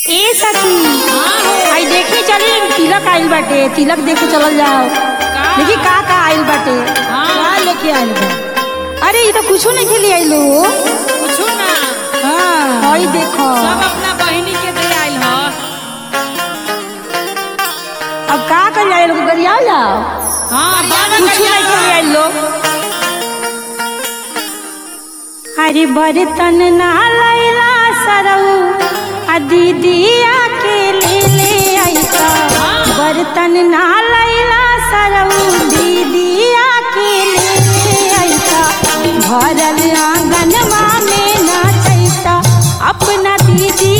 ए सखी आई देखी चली तिलक आइल बाटे तिलक देखे चलल जाओ देखी का का आइल बाटे का लेके आइल बा अरे ये तो कुछो नहीं खेली आइलो पूछू ना हाँ हई देखो सब अपना बहिनी के दे आइल ह अब का कर जाए लोग गरिया जाओ हाँ बाबा कुछ नहीं खेली आइलो अरे बर्तन ना लैला सरऊ आ दीदिया के ले ले आइता बर्तन ना लैला सरऊ दीदिया के ले ले आइता भरल आंगनवा में नाचैता अपना दीदी